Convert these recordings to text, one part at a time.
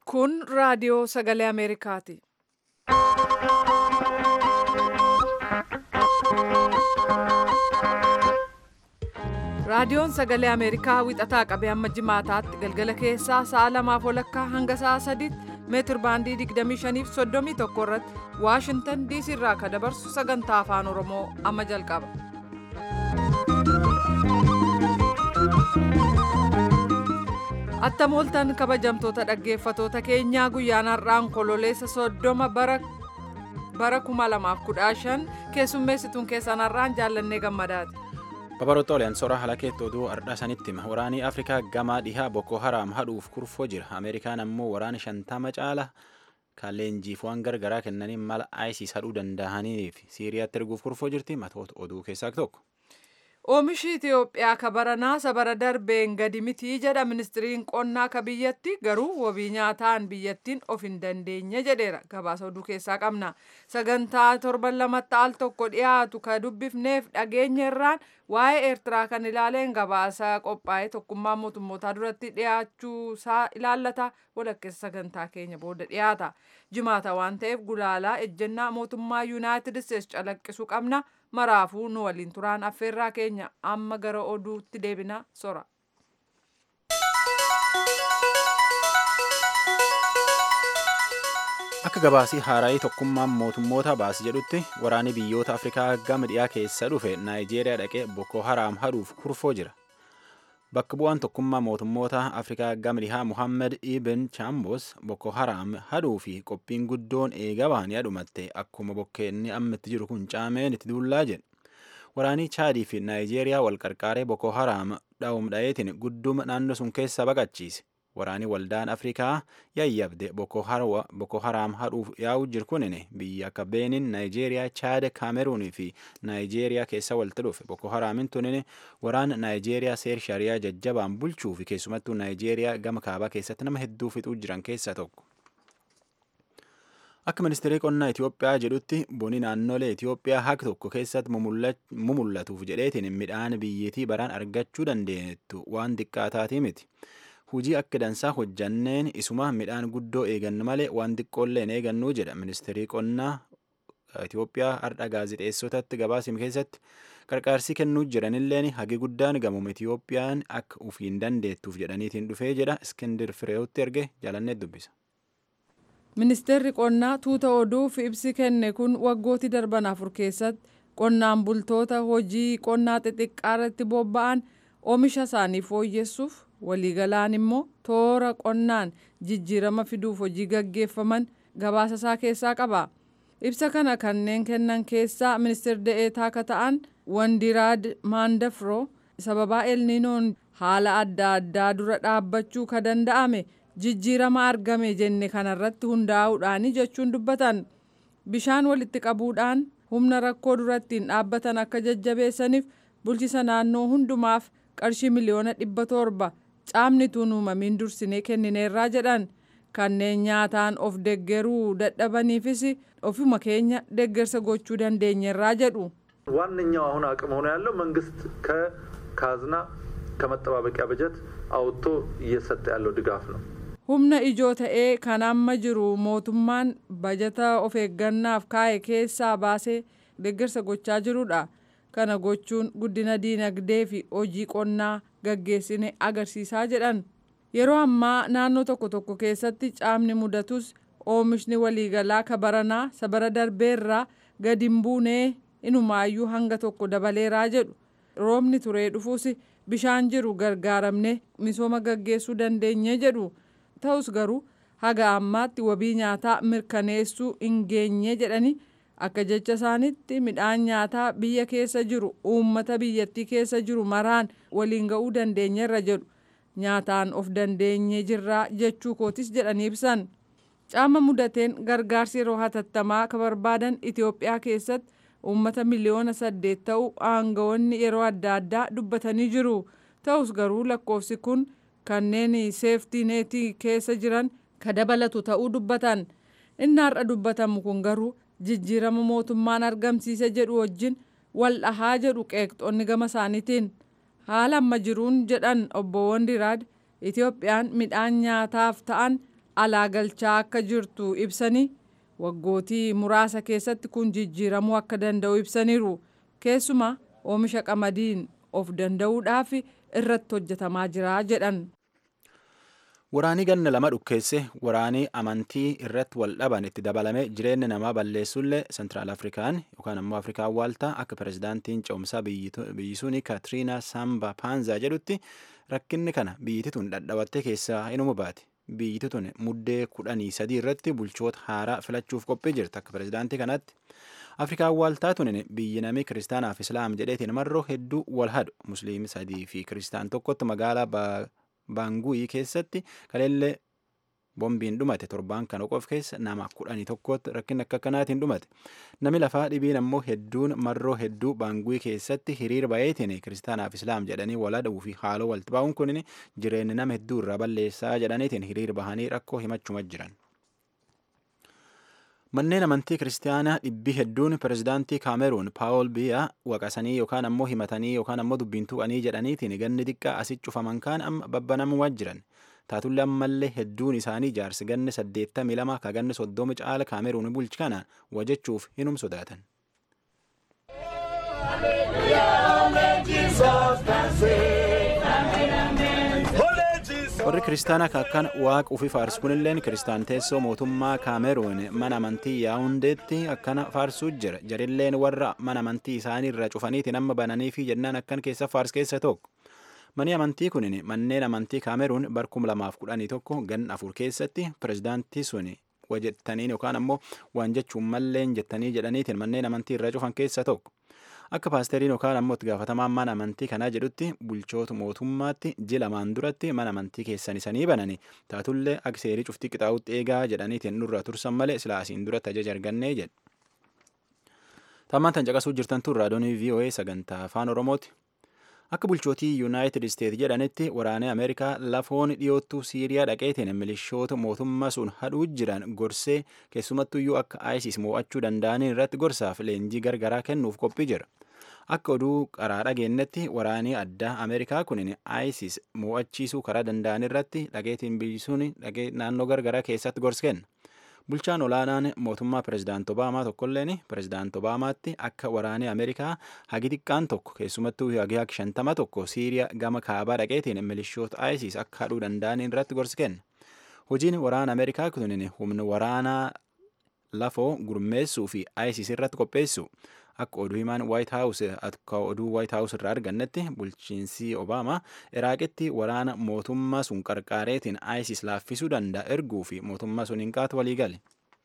Kun raadiyoo sagalee Ameerikaati. Raadiyoon sagalee Ameerikaa wixataa qabee hamma jimaataatti galgala keessaa sa'a lamaaf walakkaa hanga sa'a sadiitti meetir baandii 25 fi 31 irratti Waashintan DC irraa kan dabarsu sagantaa afaan Oromoo amma jalqaba. Attam ooltan kabajamtoota dhaggeeffatoota keenyaa guyyaan har'aan kololeessa soddoma bara bara 2015 keessummeessituun keessan har'aan jaallannee gammadaati. Babaroota soora halakeetti oduu ardhaa sanitti hima. Waraanii Afrikaa gamaa dhihaa Boko Haram hadhuuf kurfoo jira. Ameerikaan ammoo waraana shantama caala kan leenjiif waan gargaraa kennaniin mala ISIS hadhuu danda'aniif Siiriyaatti erguuf kurfoo jirti. Matoota oduu keessaa tokko. Oomishi Itoophiyaa ka baranaa sabara darbeen gadi mitii jedha ministiriin qonnaa ka biyyatti garuu wabii nyaataan biyyattiin of hin dandeenye jedheera gabaasa oduu keessaa qabna sagantaa torban lamatti al tokko dhiyaatu ka dubbifneef dhageenya irraan waa'ee eertiraa kan ilaaleen gabaasa qophaa'ee tokkummaa mootummootaa duratti dhiyaachuu isaa ilaallata walakkeessa sagantaa keenya booda dhiyaata jimaata waan ta'eef gulaalaa ejjennaa mootummaa yuunaayitid isteetsi calaqqisuu qabna. maraafuu nu waliin turaan affeerraa keenya amma gara oduutti deebina sora. Akka gabaasii haaraayii tokkummaan mootummoota baase jedhutti waraanni biyyoota Afrikaa gama dhiyaa keessa dhufe Naayijeeriyaa dhaqee Boko Haram hadhuuf kurfoo jira. Bakka bu'aan tokkummaa mootummoota Afrikaa gama dhihaa Muhammed Ibn Chambos Boko Haram hadhuu fi qophiin guddoon eega bahanii dhumatte akkuma bokkeenni amma itti jiru kun caameen itti duullaa jedhe. Waraanii Chaadii fi Naayijeeriyaa wal qarqaaree Boko Haram dha'uum dha'eetiin gudduma naannoo sun keessa baqachiise. Waraanii waldaan Afrikaa yayyabde Boko Haram hadhuuf yaa'u jiru kunin biyya akka Beenin, Naayijeeriyaa, Chaad, Kaameruunii fi Naayijeeriyaa keessa walitti dhufe. Boko Haramin tunin waraana Naayijeeriyaa seer shariyaa jajjabaan bulchuu fi keessumattuu Naayijeeriyaa gama kaabaa keessatti nama hedduu fixuu jiran keessaa tokko. Akka ministeerri qonnaa Itoophiyaa jedhutti boni naannolee Itoophiyaa haka tokko keessatti mumullatuuf jedheetiin midhaan biyyattii baraan argachuu dandeenyettu waan xiqqaataatii miti. Hujii akka dansaa hojjanneen isuma midhaan guddoo eegannu malee waan xiqqoolleen eegannuu jedha ministeerri qonnaa Itoophiyaa har'a gaazexeessotatti gabaasime keessatti qarqaarsii kennuu jiranilleen hagi guddaan gamuma Itoophiyaan akka ufiin dandeettuuf jedhaniitiin dhufee jedha Iskindir Fireewutti erge jaalannee dubbisa. Ministeerri qonnaa tuuta oduuf ibsi kenne kun waggooti darban afur keessatti qonnaan bultoota hojii qonnaa xixiqqaa irratti bobba'an oomisha isaanii fooyyessuuf waliigalaan immoo toora qonnaan jijjiirama fiduuf hojii gaggeeffaman gabaasa isaa keessaa qaba. Ibsa kana kanneen kennan keessaa ministeer da'eetaa akka ta'an Wandiraad Maandafroo sababaa elniinoon haala adda addaa dura dhaabbachuu ka danda'ame jijjiirama argame jenne kanarratti hundaa'uudhaani jechuun dubbatan. Bishaan walitti qabuudhaan humna rakkoo durattiin dhaabbatan akka jajjabeessaniif bulchisa naannoo hundumaaf qarshii miliyoona dhibba torba caamni tun uumamiin dursinee kennineerraa jedhan kanneen nyaataan of deggeruu dadhabaniifis ofuma keenya deggersa gochuu dandeenyerraa jedhu. ዋነኛው አሁን አቅም ሆኖ ያለው መንግስት ከካዝና ከመጠባበቂያ በጀት አውጥቶ እየሰጠ ያለው ድጋፍ ነው። humna ijoo ta'ee kan amma jiru mootummaan bajata of eeggannaaf kaa'e keessaa baasee deggersa gochaa jirudha. kana gochuun guddina diinagdee fi hojii qonnaa gaggeessine agarsiisaa jedhan yeroo ammaa naannoo tokko tokko keessatti caamni mudatus oomishni waliigalaa ka baranaa sabara darbeerraa gadi hin buunee inumaayyuu hanga tokko dabaleeraa jedhu roobni turee dhufuus bishaan jiru gargaaramne misooma gaggeessuu dandeenye jedhu ta'us garuu haga ammaatti wabii nyaataa mirkaneessuu hin geenye jedhanii akka jecha isaanitti midhaan nyaataa biyya keessa jiru uummata biyyattii keessa jiru maraan waliin ga'uu dandeenyerra jedhu nyaataan of dandeenye jirraa jechuu kootis jedhanii ibsan caama mudateen gargaarsi yeroo hatattamaa ka barbaadan itiyoophiyaa keessatti uummata miliyoona saddeet ta'u aangawoonni yeroo adda addaa dubbatanii jiru ta'us garuu lakkoofsi kun kanneen seeftii neetii keessa jiran ka dabalatu ta'uu dubbatan inni har'a dubbatamu kun garuu jijjiirama mootummaan argamsiise jedhu wajjin wal dhahaa jedhu qeeqxoonni gama isaaniitiin haala amma jiruun jedhan obbo Wandiraad Itoophiyaan midhaan nyaataaf ta'an alaa galchaa akka jirtu ibsanii waggootii muraasa keessatti kun jijjiiramuu akka danda'u ibsaniiru keessumaa oomisha qamadiin of danda'uudhaaf irratti hojjetamaa jira jedhan. Waraanii ganna lama dhukkeesse waraanii amantii irratti wal dhaban itti dabalame jireenya namaa balleessullee Sentiraal Afrikaan yookaan ammoo Afrikaan waaltaa akka pirezidaantiin ce'umsaa biyyi suni Kaatiriinaa Saamba Paanzaa jedhutti rakkinni kana biyyiti tun dhadhabattee keessaa inuma baate. Biyyiti tun muddee kudhanii sadii irratti bulchoota haaraa filachuuf qophii jirti akka pirezidaantii kanaatti. Afrikaan waaltaa tunin biyyi namii kiristaanaaf islaam jedheetiin marroo hedduu wal hadu musliimii sadii fi kiristaan tokkotti magaalaa baanguuyii keessatti kaleellee bombiin dhumate torbaan kana qof keessa nama kudhanii tokkotti rakkin akka kanaatiin dhumate nami lafaa dhibiin ammoo hedduun marroo hedduu baanguuyii keessatti hiriir bayeetiin kiristaanaaf islaam jedhanii wal hadhuu fi haaloo walitti bahuun kunin jireenya nama hedduu irraa balleessaa jedhaniitiin hiriir bahanii rakkoo himachuma jiran. Manneen amantii kiristaanaa dhibbi hedduun pirezidaantii Kaameruun Paawol Biyaa waqasanii yookaan ammoo himatanii yookaan ammoo dubbiin tuqanii jedhaniitiin ganni xiqqaa asii cufaman kaan amma babbanamaa jiran. Taatullee ammallee hedduun isaanii jaarsi ganni saddeettamii lama ka ganni soddomi caala Kaameruun bulchi kana wajachuuf hinum sodaatan. warri kiristaanaa akkan waaqa ufii faarsu kunilleen kiristaan teessoo mootummaa kaameruun mana amantii yaa'undeetti akkana faarsuu jira jarilleen warra mana amantii isaanii irra cufaniitiin amma bananii fi jennaan akkan keessa faars keessa tokko mani amantii kunin manneen amantii kaameruun barkum lamaaf kudhanii tokko gan afur keessatti pirezidaantii sun wajettaniin yookaan ammoo waan jechuun malleen jettanii jedhaniitiin manneen amantii irra cufan keessa tokko. Akka paasteriin yookaan ammoo itti gaafatamaan mana amantii kanaa jedhutti bulchoota mootummaatti ji lamaan duratti mana amantii keessan isanii banani taatullee akka seerii cuftii qixaa'utti eegaa jedhaniitiin nurra tursan malee silaa asiin duratti ajaja argannee jedhe. Tammaan tan caqasuu jirtan tun raadiyoonii VOA sagantaa afaan Oromooti. Akka bulchootii Yuunaayitid Isteet jedhanitti waraanee Ameerikaa lafoon dhiyoottuu Siiriyaa dhaqeetiin milishoota mootummaa sun hadhuu jiran gorsee keessumattuyyuu akka ISIS mo'achuu danda'aniin irratti gorsaaf leenjii gargaraa kennuuf qophii jira. Akka oduu qaraa dhageenyetti waraanii addaa Ameerikaa kunin ISIS mo'achiisuu karaa danda'an irratti dhageetiin biyyisuun naannoo gargaraa keessatti gorsa kenna. Bulchaan olaanaan mootummaa pirezidaant Obaamaa tokkolleen pirezidaant Obaamaatti akka waraanee Ameerikaa hagi xiqqaan tokko keessumattuu hagi hagi shantama tokko Siiriyaa gama kaabaa dhaqeetiin milishoota ISIS akka hadhuu danda'an irratti gorsa kenna. Hojiin waraana Ameerikaa kunin humna waraanaa lafoo gurmeessuu fi ISIS irratti qopheessu. Akka oduu himaan White House akka oduu White House irraa argannetti bulchiinsi Obaamaa Iraaqitti waraana mootummaa sun qarqaareetiin ISIS laaffisuu danda'a erguu fi mootummaa sun hin qaatu walii gale.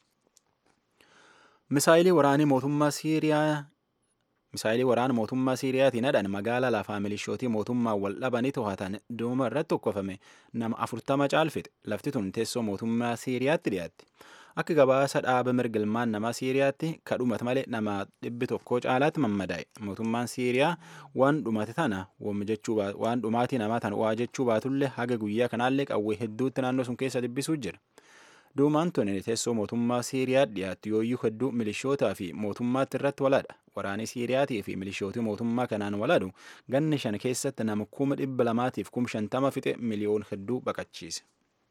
Misaayilii waraanii mootummaa Siiriyaa Misaayilii waraana mootummaa Siiriyaatiin hadhan magaalaa lafaa milishootii mootummaa wal dhabanii to'atan duuma irratti tokkofame nama afurtama caalfite lafti tun teessoo mootummaa Siiriyaatti dhiyaatti. Akka gabaasa dhaaba mirgilmaan namaa Siiriyaatti kadhumata malee nama dhibbi tokko caalaatti mammadaa'e. Mootummaan Siiriyaa waan dhumate tana waan dhumaatii namaa tana waa jechuu baatullee haga guyyaa kanaallee qawwee hedduutti naannoo sun keessa dubbisuu jira. Duumaan tun teessoo mootummaa Siiriyaa dhiyaatti yooyyuu hedduu milishootaa fi mootummaatti irratti waladha. Waraanni Siiriyaatii fi milishootii mootummaa kanaan waladu ganni shan keessatti nama kuma dhibba lamaatiif kuma shantama fixe miliyoon hedduu baqachiise.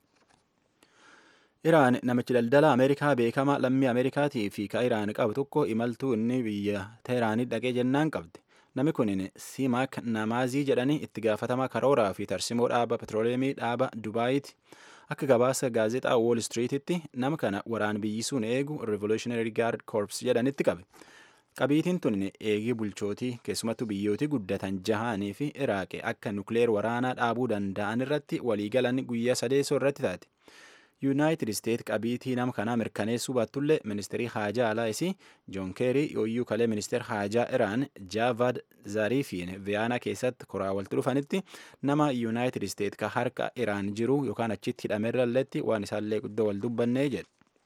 Iraan namichi daldala Ameerikaa beekamaa lammii Ameerikaatii fi ka Iraan qabu tokko imaltuu inni biyya Teeraanii dhaqee jennaan qabde. Namni kun Simaak Namaazii jedhanii itti gaafatamaa karooraa fi tarsimoo dhaaba petrooleemii dhaaba Dubaayiiti. Akka gabaasa gaazexaa Wall Streetitti nama kana waraan biyyisuun eegu Revolutionary Guard Corps jedhanitti qabe. Qabiitiin tun eegii bulchootii keessumattuu biyyootii guddatan jahanii fi Iraaqe akka nukleer waraanaa dhaabuu danda'an irratti waliigalan guyyaa sadeessoo irratti taate. yuunaayitid isteet qabiitii nama kanaa mirkaneessuu baattullee ministeerii haajaa alaa isii joon keerii yooyyuu kalee ministeer haajaa iraan jaavad zariifiin viyaanaa keessatti koraa walitti dhufanitti nama yuunaayitid isteet ka harka iraan jiru yookaan achitti hidhameerralletti waan isaallee guddoo wal dubbannee jedhe.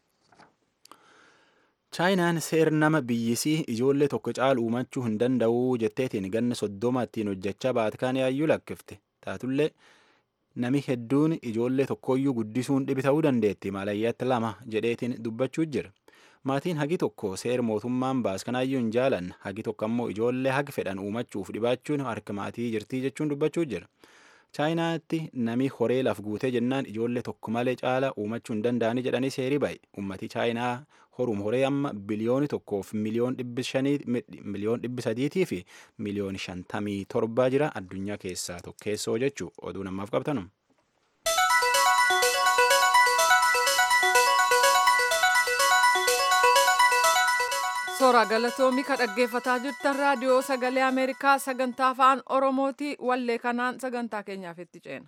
chaayinaan seer nama biyyisii ijoollee tokko caalu uumachuu hin danda'u jetteetiin ganna soddoma ittiin hojjechaa baatkaan yaayyuu lakkifte taatullee nami hedduun ijoollee tokkoyyuu guddisuun dhibi ta'uu dandeetti maalayyaatti lama jedheetiin dubbachuu jira. Maatiin hagi tokko seer mootummaan baas kanaayyuu hin jaalan hagi tokko ammoo ijoollee hagi fedhan uumachuuf dhibaachuun harka maatii jirtii jechuun dubbachuu jira. chaayinaatti nami horee laf guutee jennaan ijoollee tokko malee caala uumachuu hin danda'anii jedhanii seerii ba'e ummatii chaayinaa horuum horee amma biliyooni tokkoof miliyoon dhibbi shanii miliyoon dhibbi sadiitii fi miliyoon shantamii torbaa jira addunyaa keessaa tokkeessoo jechuu oduu namaaf qabtanum. Soora galatoomii ka dhaggeeffataa jirtan raadiyoo sagalee Ameerikaa sagantaa afaan Oromooti wallee kanaan sagantaa keenyaaf itti ceena.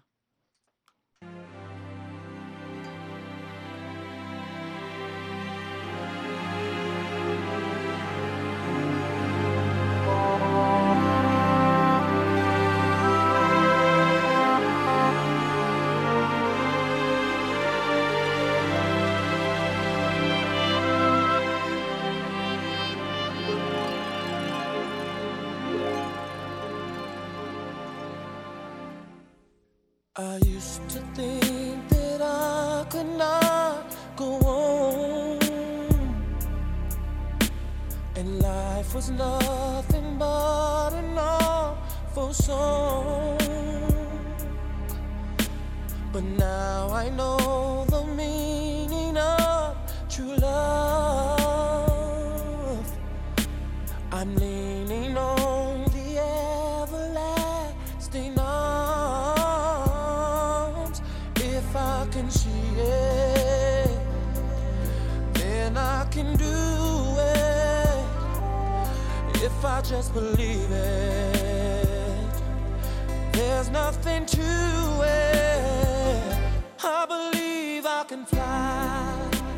I used to think that I could not go on, and life was nothing but an awful song. But now I know the meaning of true love. I'm leaning on the everlasting arms. If I can see it, then I can do it. If I just believe it, there's nothing to it. I believe I can fly.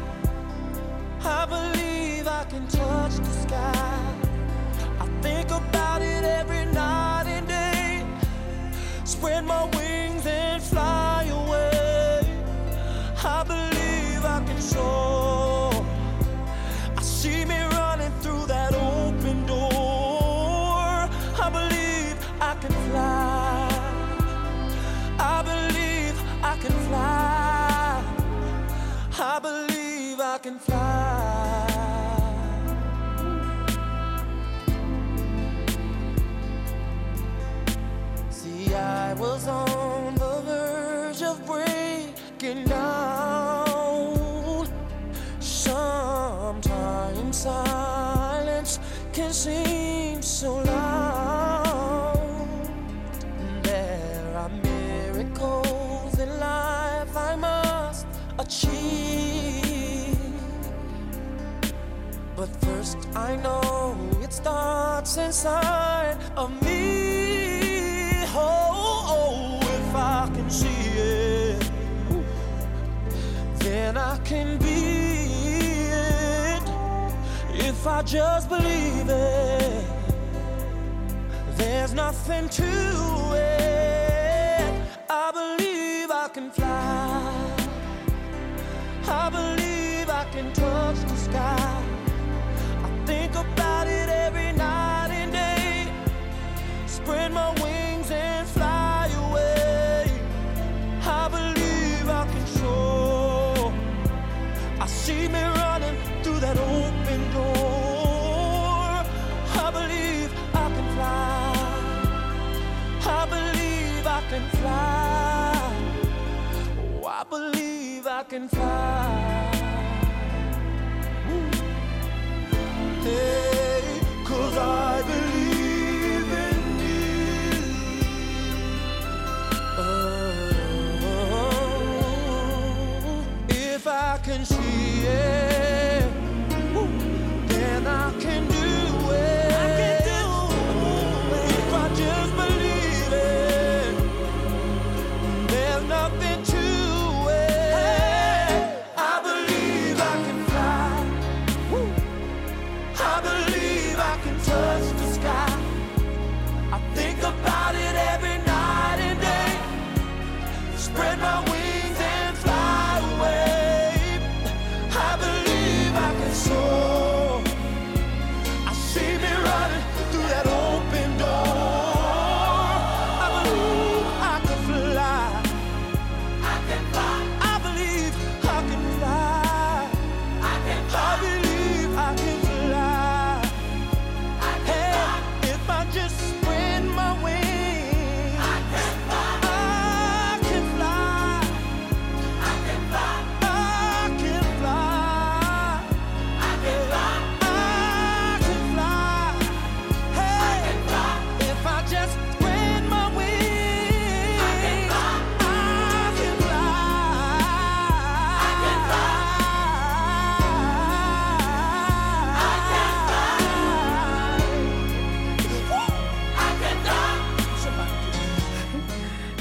I believe I can touch the sky. I think about it every night and day. Spread my wings and fly away. I believe I can soar. I see me running through that open door. I believe I can fly. I believe I can fly. I believe I can fly. See, I was on the verge of breaking down. Sometimes silence can seem so loud. There are miracles in life I must achieve. But first, I know it starts inside of me. Oh, oh, if I can see it, then I can be it. If I just believe it, there's nothing to it. I believe I can fly. I believe I can touch the sky. I think about it every night and day. Spread my wings and fly away. I believe I can soar. I see me running through that open door. I believe I can fly. I believe I can fly. Oh, I believe I can fly. Hey, cause I believe in you. Oh, if I can see it, then I can do it. I can do it. If I just believe it, there's nothing to it. I believe.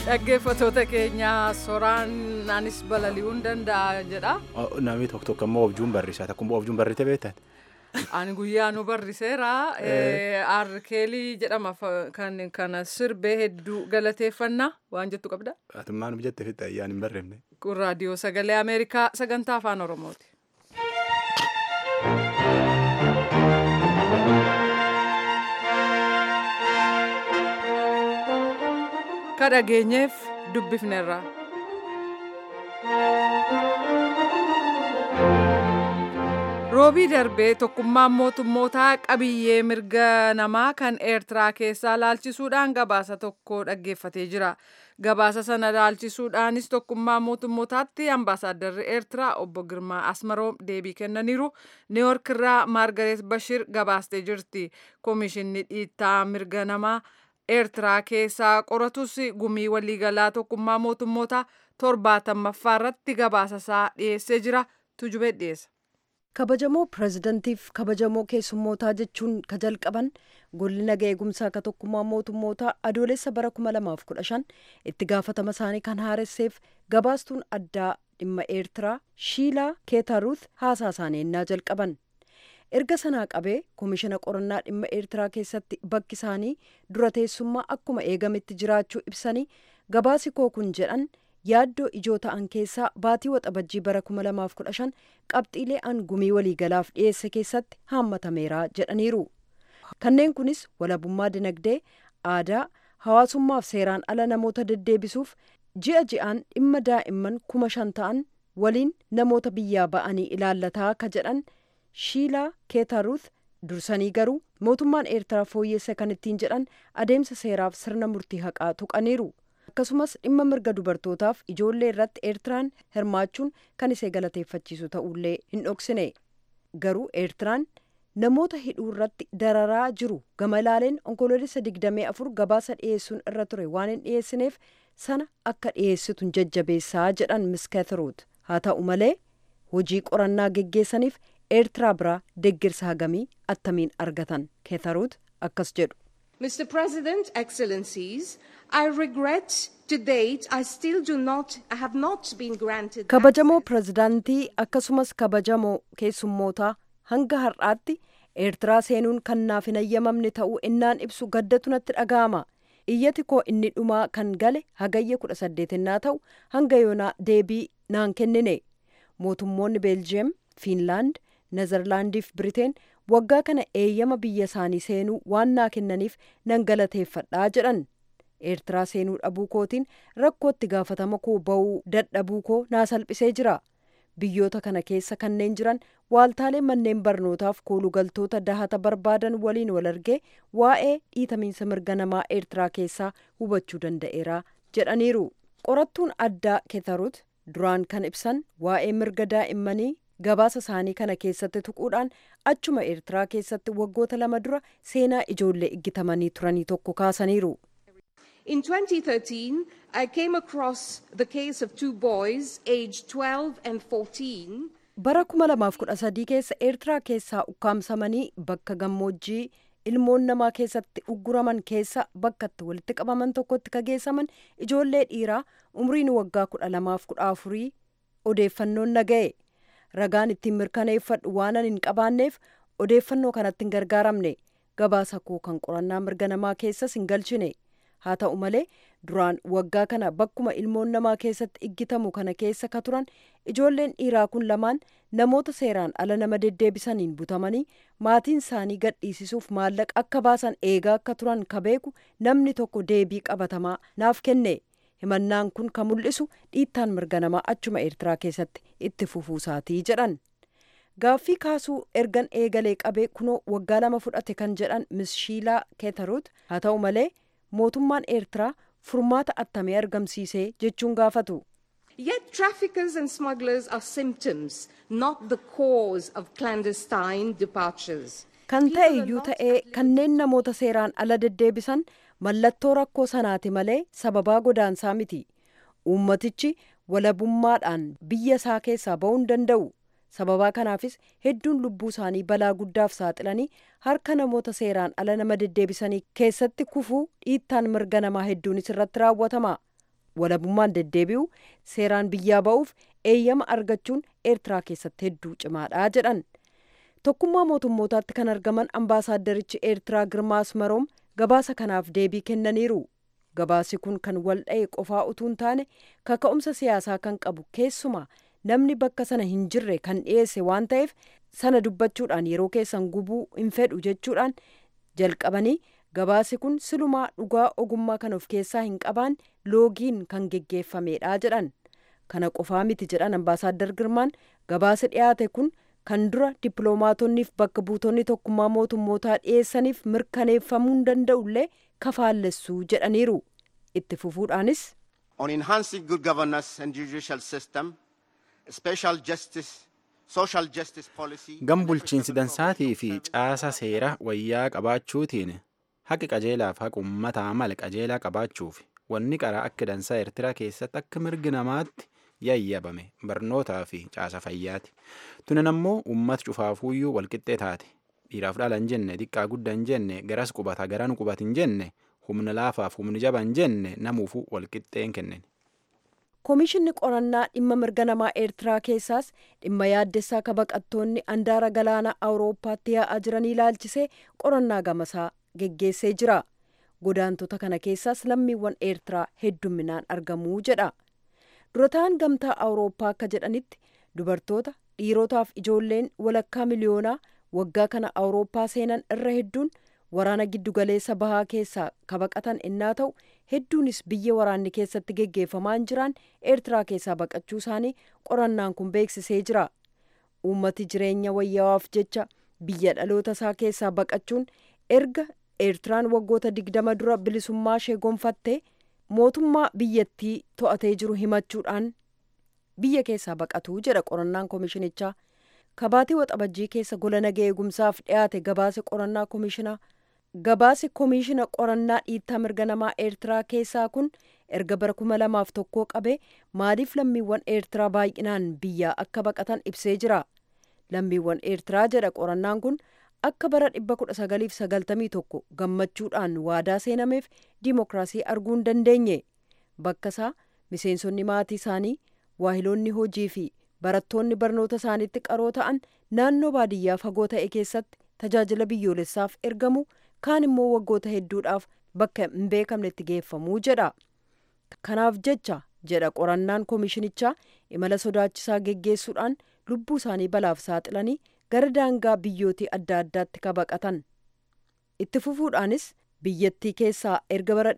dhaggeeffatoota keenya soraan anis balali'uun danda'a jedha. Namni tokko tokko immoo objuun barriisa. Akkuma objuun barrite beektan. Ani guyyaa nu barriseera. Aarkeelii jedhama kan kana sirbee hedduu galateeffannaa waan jettu qabda. Atummaa nu jette fitta ayyaan hin barreefne. Kun raadiyoo sagalee Ameerikaa sagantaa afaan Oromooti. Ka dhageenyeef dubbifneerra. roobii darbee tokkummaan mootummootaa qabiyyee mirga namaa kan eertiraa keessaa laalchisuudhaan gabaasa tokko dhaggeeffatee jira gabaasa sana laalchisuudhaanis tokkummaa mootummootaatti ambaasaaddarri eertiraa obbo girmaa asmaroom deebii kennaniiru niiwork irraa maargareet bashir gabaastee jirti koomishinni dhiittaa mirga namaa eertiraa keessaa qoratus gumii waliigalaa tokkummaa mootummootaa torbaatammaaffaa irratti gabaasasaa dhiyeessee jira tujubee dhiyeessa. kabajamoo pirezidantiif kabajamoo keessummootaa jechuun ka jalqaban golli naga eegumsaa ka tokkummaa mootummootaa adoolessa bara 2015 itti gaafatama isaanii kan haaresseef gabaastuun addaa dhimma eertiraa shiilaa keetaruuth haasaa isaanii ennaa jalqaban erga sanaa qabee koomishina qorannaa dhimma eertiraa keessatti bakki isaanii dura teessummaa akkuma eegametti jiraachuu ibsanii gabaasi koo kun jedhan yaaddoo ijoo ta'an keessaa baatii waxabajjii bara 2015 qabxiilee an gumii waliigalaaf dhiyeesse keessatti haammatameera jedhaniiru kanneen kunis walabummaa dinagdee aadaa hawaasummaaf seeraan ala namoota deddeebisuuf ji'a ji'aan dhimma daa'imman kuma shan ta'an waliin namoota biyyaa ba'anii ilaallataa ka jedhan shiilaa keetaruuth dursanii garuu mootummaan eertiraa fooyyeessa kan ittiin jedhan adeemsa seeraaf sirna murtii haqaa tuqaniiru akkasumas dhimma mirga dubartootaaf ijoollee irratti eertiraan hirmaachuun kan isee galateeffachiisu ta'ullee hin dhoksine garuu eertiraan namoota hidhuu irratti dararaa jiru gama ilaaleen onkoloolessa 24 gabaasa dhiyeessuun irra ture waan hin dhiyeessineef sana akka dhiyeessitu jajjabeessaa jedhan miskeeteruut haa ta'u malee hojii qorannaa geggeessaniif eertiraa biraa deggirsa hagamii attamiin argatan keetaruut akkas jedhu. Mr. President, Excellencies, I regret to date I still do not, I have not been granted. kabajamoo pirezidaantii akkasumas kabajamoo keessummootaa hanga har'aatti eertiraa seenuun kan naaf hin ayyamamne ta'uu innaan ibsu gaddatu natti dhaga'ama iyyati koo inni dhumaa kan gale hagayya kudha saddeetinnaa ta'u hanga yoonaa deebii naan kennine mootummoonni beeljiyeem fiinlaand nezerlaandiif biriteen waggaa kana eeyyama biyya isaanii seenuu waan naa kennaniif nan galateeffadhaa jedhan eertiraa seenuu dhabuu kootiin rakkootti gaafatama koo ba'uu dadhabuu koo naa salphisee jira biyyoota kana keessa kanneen jiran waaltaalee manneen barnootaaf koolugaltoota dahata barbaadan waliin wal argee waa'ee dhiitamiinsa mirga namaa eertiraa keessaa hubachuu danda'eera jedhaniiru qorattuun addaa keetaruut duraan kan ibsan waa'ee mirga daa'immanii gabaasa isaanii kana keessatti tuquudhaan achuma eertiraa keessatti waggoota lama dura seenaa ijoollee iggitamanii turanii tokko kaasaniiru. In 2013, I came across the case of two boys aged 12 and 14 bara 2013 keessa eertiraa keessaa ukkaamsamanii bakka gammoojjii ilmoon namaa keessatti ugguraman keessa bakka itti walitti qabaman tokkotti kageessaman ijoollee dhiiraa umriin waggaa 12-14 odeeffannoon naga'e. ragaan ittiin mirkaneeffadhu waanan hin qabaanneef odeeffannoo kanatti hin gargaaramne gabaasa koo kan qorannaa mirga namaa keessas hin galchine haa ta'u malee duraan waggaa kana bakkuma ilmoon namaa keessatti iggitamu kana keessa ka turan ijoolleen dhiiraa kun lamaan namoota seeraan ala nama deddeebisaniin butamanii maatiin isaanii gadhiisisuuf maallaqa akka baasan eegaa akka turan ka beeku namni tokko deebii qabatamaa naaf kenne himannaan kun kan mul'isu dhiittaan mirga namaa achuma eertiraa keessatti itti fufuusaatii jedhan gaaffii kaasuu ergan eegalee qabee kunoo waggaa lama fudhate kan jedhan mishiilaa keetaruut haa ta'u malee mootummaan eertiraa furmaata attamee argamsiisee jechuun gaafatu. Yet traffickers and smugglers are symptoms, not the cause of clandestine departures. kan ta'e iyyuu ta'ee kanneen namoota seeraan ala deddeebisan mallattoo rakkoo sanaati malee sababaa godaansaa miti uummatichi walabummaadhaan biyya isaa keessaa ba'uu hin danda'u sababaa kanaafis hedduun lubbuu isaanii balaa guddaaf saaxilanii harka namoota seeraan ala nama deddeebisanii keessatti kufuu dhiittaan mirga namaa hedduunis irratti raawwatama walabummaan deddeebi'u seeraan biyyaa ba'uuf eeyyama argachuun eertiraa keessatti hedduu cimaadha jedhan tokkummaa mootummootaatti kan argaman ambaasaaddarichi eertiraa girmaa asmaroom gabaasa kanaaf deebii kennaniiru gabaasi kun kan wal dha'e qofaa utuu hin taane kaka'umsa siyaasaa kan qabu keessumaa namni bakka sana hin jirre kan dhiyeesse waan ta'eef sana dubbachuudhaan yeroo keessan gubuu hin fedhu jechuudhaan jalqabanii gabaasi kun silumaa dhugaa ogummaa kan of keessaa hin qabaan loogiin kan geggeeffamedha jedhan kana qofaa miti jedhan ambaasaaddar girmaan gabaasi dhiyaate kun kan dura dippiloomaatoniif bakka buutonni tokkummaa mootummootaa dhiyeessaniif mirkaneeffamuu danda'ullee kafaallessuu jedhaniiru itti fufuudhaanis on enhancing good governance and judicial system, special justice, social justice policy. Gam bulchiinsi dansaatii fi caasa seera wayyaa qabaachuutiin haqi qajeelaaf haqa uummataa mala qajeelaa qabaachuuf wanni qaraa akka dansaa Eertiraa keessatti akka mirgi namaatti yayyabame barnootaa fi caasa fayyaati. Tunan ammoo uummata cufaafuuyyuu walqixxee taate. Dhiiraaf dhala hin jenne, xiqqaa guddaa hin jenne, garas qubata garan qubat hin jenne, humna laafaaf humni jaba hin jenne namuufuu walqixxeen kennen. Koomishinni qorannaa dhimma mirga namaa Eertiraa keessaas dhimma yaaddessaa ka baqattoonni andaara galaanaa Awurooppaatti yaa'aa jiranii ilaalchisee qorannaa gamasaa geggeessee jira. Godaantota kana keessaas lammiiwwan Eertiraa heddumminaan argamuu jedha. Durataan gamtaa Awurooppaa akka jedhanitti dubartoota dhiirotaaf ijoolleen walakkaa miliyoonaa waggaa kana Awurooppaa seenan irra hedduun waraana giddugaleessa bahaa keessaa kabaqatan innaa ta'u hedduunis biyya waraanni keessatti geggeeffamaa hin jiran eertiraa keessaa baqachuu isaanii qorannaan kun beeksisee jira uummati jireenya wayyawaaf jecha biyya dhaloota isaa keessaa baqachuun erga eertiraan waggoota digdama dura bilisummaa ishee gonfatte mootummaa biyyattii to'atee jiru himachuudhaan biyya keessaa baqatuu jedha qorannaan koomishinichaa kabaatii waxabajjii keessa gola nagaa eegumsaaf dhiyaate gabaase qorannaa koomishinaa gabaasi koomishina qorannaa dhiittaa mirga namaa eertiraa keessaa kun erga bara kuma lamaaf tokkoo qabee maaliif lammiiwwan eertiraa baay'inaan biyyaa akka baqatan ibsee jira lammiiwwan eertiraa jedha qorannaan kun akka bara 1991 gammachuudhaan waadaa seenameef diimokiraasii arguu hin dandeenye bakka isaa miseensonni maatii isaanii waahiloonni hojii fi barattoonni barnoota isaaniitti qaroo ta'an naannoo baadiyyaa fagoo ta'e keessatti tajaajila biyyoolessaaf ergamu kaan immoo waggoota hedduudhaaf bakka hin beekamnetti geeffamuu jedha. Kanaaf jecha jedha qorannaan koomishinichaa imala sodaachisaa geggeessuudhaan lubbuu isaanii balaaf saaxilanii gara daangaa biyyootii adda addaatti kabaqatan. Itti fufuudhaanis biyyattii keessaa erga bara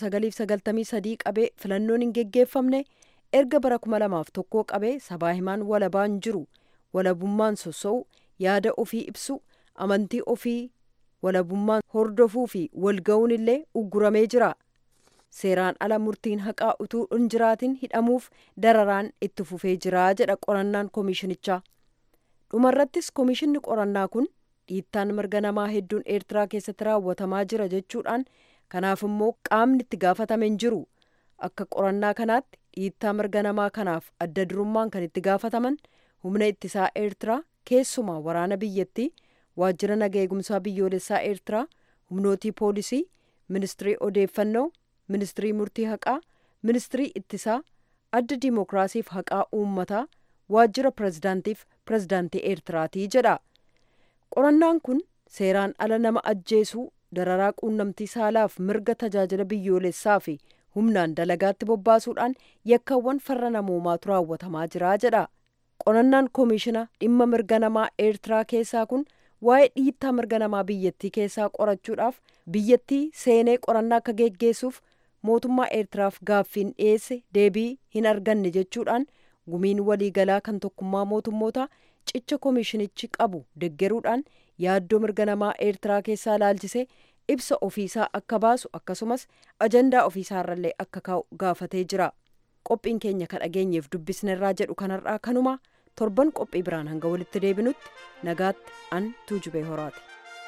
1993 qabee filannoon hin geggeeffamne erga bara 2001 qabee sabaa himaan walabaan jiru walabummaan sossa'u yaada ofii ibsu amantii ofii walabummaan hordofuu fi walga'uun illee ugguramee jira. Seeraan ala murtiin haqaa utuu hin jiraatin hidhamuuf dararaan itti fufee jira jedha qorannaan koomishinichaa. Dhumarrattis koomishinni qorannaa kun dhiittaan mirga namaa hedduun Eertiraa keessatti raawwatamaa jira jechuudhaan kanaaf immoo qaamni itti gaafatame hin jiru. Akka qorannaa kanaatti dhiittaa mirga namaa kanaaf adda durummaan kan itti gaafataman humna ittisaa Eertiraa keessumaa waraana biyyattii waajjira nagaa eegumsaa biyyoolessaa eertiraa humnootii poolisii ministirii odeeffannoo ministirii murtii haqaa ministirii ittisaa adda diimokiraasiif haqaa uummataa waajjira pirezidaantiif pirezidaantii eertiraatii jedha qorannaan kun seeraan ala nama ajjeesuu dararaa quunnamtii saalaaf mirga tajaajila biyyoolessaa fi humnaan dalagaatti bobbaasuudhaan yakkaawwan farra namoomaatu raawwatamaa jira jedha qorannaan koomishina dhimma mirga namaa eertiraa keessaa kun waa'ee dhiittaa mirga namaa biyyattii keessaa qorachuudhaaf biyyattii seenee qorannaa akka geggeessuuf mootummaa eertiraaf gaaffiin dhiyeesse deebii hin arganne jechuudhaan gumiin waliigalaa kan tokkummaa mootummootaa cicha koomishinichi qabu deggeruudhaan yaaddoo mirga namaa eertiraa keessaa ilaalchisee ibsa ofiisaa akka baasu akkasumas ajandaa ofiisaarrallee akka kaa'u gaafatee jira qophiin keenya ka dhageenyeef dubbisnerraa jedhu kanarraa kanuma torban qophii biraan hanga walitti deebinutti nagaatti an tuujubee horaati.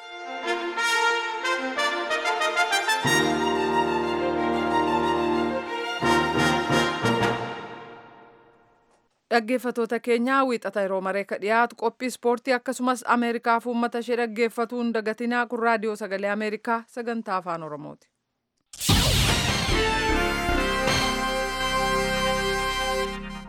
dhaggeeffatoota keenyaa wiixata yeroo mareeka dhiyaatu qophii ispoortii akkasumas ameerikaaf uummata ishee dhaggeeffatuu hin dagatinaa kun raadiyoo sagalee ameerikaa sagantaa afaan oromooti.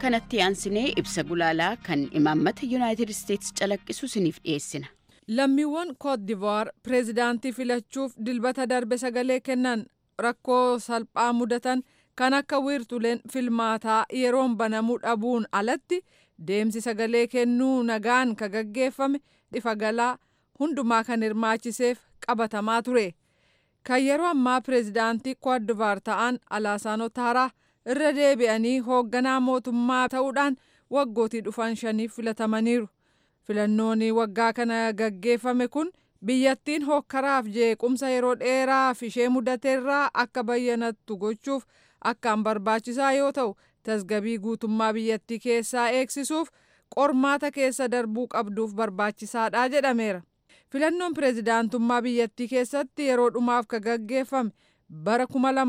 kanatti aansinee ibsa gulaalaa kan imaammata yuunaayitid isteetsi calaqqisu isiniif dhiyeessina. lammiiwwan koot divuwaar pireezidaantii filachuuf dilbata darbe sagalee kennan rakkoo salphaa mudatan kan akka wiirtuleen filmaataa yeroon banamuu dhabuun alatti deemsi sagalee kennuu nagaan ka gaggeeffame ifa galaa hundumaa kan hirmaachiseef qabatamaa ture kan yeroo ammaa pireezidaantii koot divuwaar ta'an alaasaanoo taaraa irra deebi'anii hoogganaa mootummaa ta'uudhaan waggootii dhufan shaniif filatamaniiru. filannoon waggaa kana gaggeeffame kun biyyattiin hokkaraaf jeequmsa yeroo dheeraaf ishee mudateerraa akka bayyanattu gochuuf akkaan barbaachisaa yoo ta'u tasgabii guutummaa biyyattii keessaa eegsisuuf qormaata keessa darbuu qabduuf barbaachisaadha jedhameera. filannoon pireezidaantummaa biyyattii keessatti yeroo dhumaaf ka gaggeeffame bara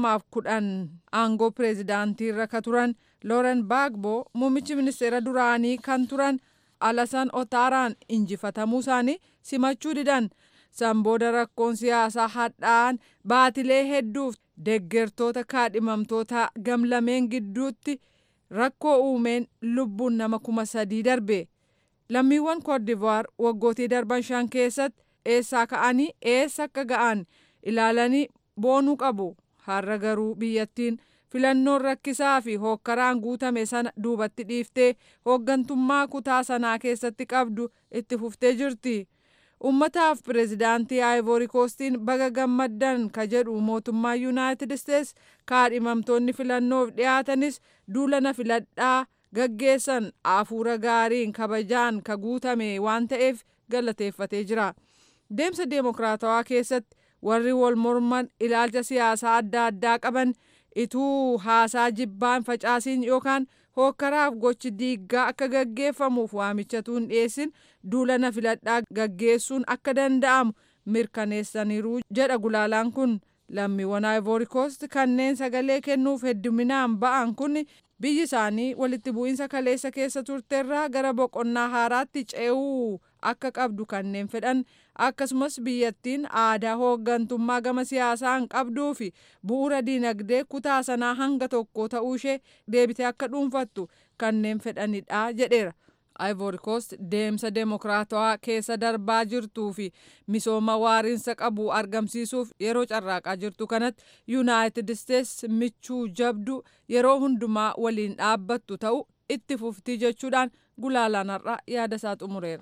2010 aangoo pireezidaantiirra ka turan looren baagbo muummichi ministeera duraanii kan turan. alasan otaaraan injifatamuu isaanii simachuu didan san booda rakkoon siyaasaa hadhaa'an baatilee hedduuf deggertoota kaadhimamtoota gamlameen gidduutti rakkoo uumeen lubbuun nama kuma sadii darbe lammiiwwan koodivuwaar waggootii darban shan keessatti eessaa ka'anii eessa akka ga'an ilaalanii boonuu qabu har'a garuu biyyattiin filannoon rakkisaa fi hookkaraan guutame sana duubatti dhiiftee hooggantummaa kutaa sanaa keessatti qabdu itti fuftee jirti. Uummataaf pireezidaantii Aayivoori Koostiin baga gammaddan ka jedhu mootummaa Yuunaayitid Isteets kaadhimamtoonni filannoof dhiyaatanis duulana filadhaa gaggeessan hafuura gaariin kabajaan ka guutame waan ta'eef galateeffatee jira. Deemsa deemokiraatawaa keessatti warri wal morman ilaalcha siyaasaa adda addaa qaban ituu haasaa jibbaan facaasiin yookaan hookkaraaf gochi diiggaa akka gaggeeffamuuf waamichatuun dhiyeessin duulana filadhaa gaggeessuun akka danda'amu mirkaneessaniiru jedha gulaalaan kun lammiiwwan Ivory Coast kanneen sagalee kennuuf hedduminaan ba'an kun biyyi isaanii walitti bu'iinsa kaleessa keessa turteerraa gara boqonnaa haaraatti ce'uu akka qabdu kanneen fedhan akkasumas biyyattiin aadaa hooggantummaa gama siyaasaan qabduu fi bu'uura diinagdee kutaa sanaa hanga tokko ta'uu ishee deebitee akka dhuunfattu kanneen fedhanidha jedheera. Ivory Coast deemsa deemokiraatawaa keessa darbaa jirtuu fi misooma waariinsa qabu argamsiisuuf yeroo carraaqaa jirtu kanatti Yuunaayitid Isteets michuu jabdu yeroo hundumaa waliin dhaabbattu ta'u itti fuftii jechuudhaan gulaalaan har'a yaada isaa xumureera.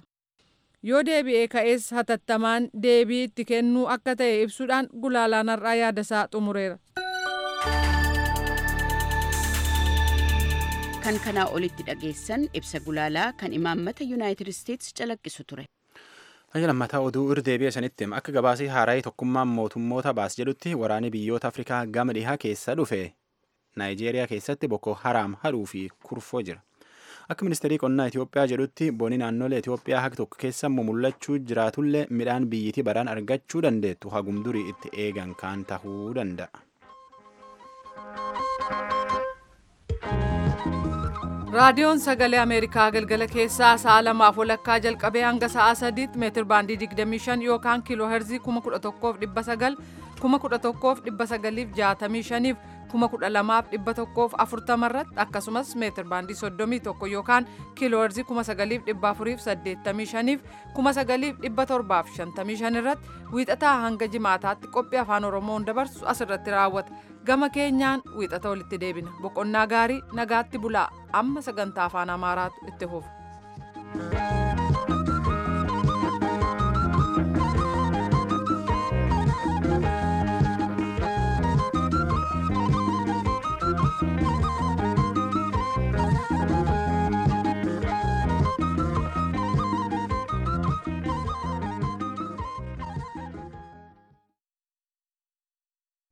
Yoo deebi'ee ka'ees hatattamaan deebii itti kennuu akka ta'e ibsuudhaan gulaalaan har'aa yaada isaa xumureera. kan kanaa olitti dhageessan ibsa gulaalaa kan imaammata yuunaayitid isteetsi calaqqisu ture. Hajji lammataa oduu irra deebi'e sanitti akka gabaasii haaraayii tokkummaan mootummoota baas jedhutti waraanni biyyoota Afrikaa gama dhihaa keessa dhufe Naayijeeriyaa keessatti Boko Haraam hadhuu fi kurfoo jira. Akka ministeerii qonnaa Itoophiyaa jedhutti bonni naannolee Itoophiyaa haka tokko keessa mul'achuu jiraatullee midhaan biyyitii baraan argachuu dandeettu hagum durii itti eegan kaan tahuu danda'a. raadiyoon sagalee ameerikaa galgala keessaa sa'a lamaaf walakkaa jalqabee hanga sa'a sadiitti meetir baandii 25 yookaan kiiloo herzii 11,900 11,965 12,140 irratti akkasumas meetir baandii 31 yookaan kiiloo herzii 9,485 9,755 irratti wiixataa hanga jimaataatti qophii afaan oromoon dabarsu asirratti raawwata gama keenyaan wiixata walitti deebina boqonnaa gaarii nagaatti bulaa amma sagantaa afaan amaaraatu itti fufa.